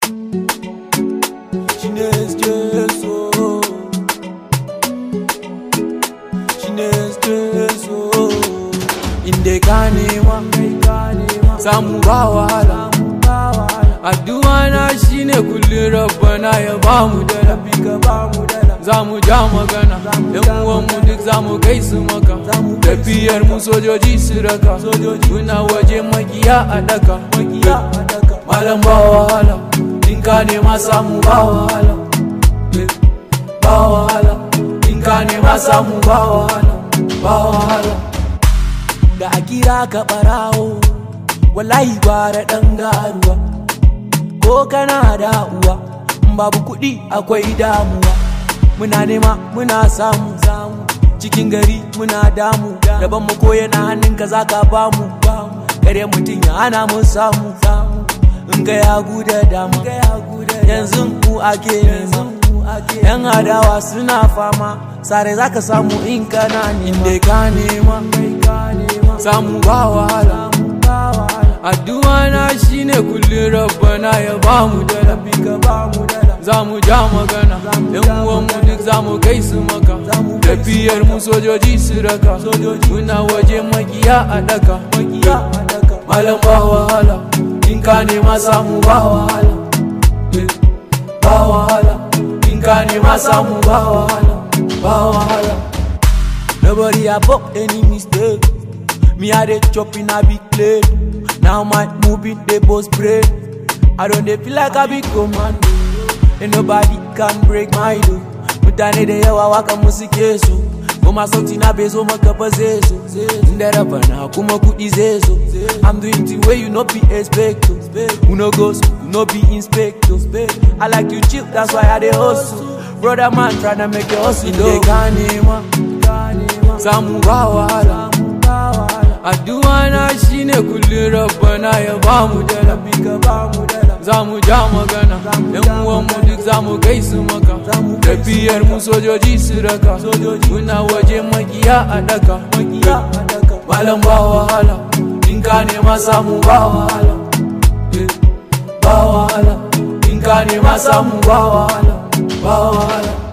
Chinese Jesu Chinese Jesu Inde ka nema samu ba wahala Addu'a na shine kullum rabbana ya ba mu dala za mu ja magana yan uwanmu duk za mu kai su maka tafiyar mu sojoji su raka muna waje magiya a daka malam ba wahala in ka nema samu ba wahala ba wahala in ka nema samu ba wahala ba wahala da a kira ka barawo wallahi gwara dan garuwa ko kana da uwa babu kuɗi akwai damuwa muna nema muna samu samu cikin gari muna damu daban mu ko yana hannunka za ka ba mu kare mutum ya hana mu samu samu in ga ya guda dama yanzu ku ake nema yan adawa suna fama sare za ka samu in kana nema ka nema samu ba wahala addu'a na shine kullum rabbana ya ba mu dala za mu ja magana yan uwanmu duk za mu kai su maka tafiyar mu sojoji su raka muna waje magiya a daka malam ba wahala in ka nema samu ba wahala ba wahala in ka nema samu ba wahala ba wahala nobody above any mistake me i dey chop in a big plate now my moving dey both brain i don dey feel like i be commando and nobody can break my door mutane da yawa waka musu ke so kuma sauti na bai zo maka ba zai zo inda raba na kuma kudi zai zo i'm doing thing wey you no be expect who no go school no be inspector i like to chill that's why i dey hustle brother man tryna make your hustle inde ka nema samu ba wahala addu'a na shine kullum rabbana ya ba mu dala za mu ja magana yan uwanmu duk za mu kai su maka tafiyar mu sojoji su raka muna waje magiya a daka malam ba wahala in ka nema samu ba wahala ba wahala in ka nema samu ba wahala ba wahala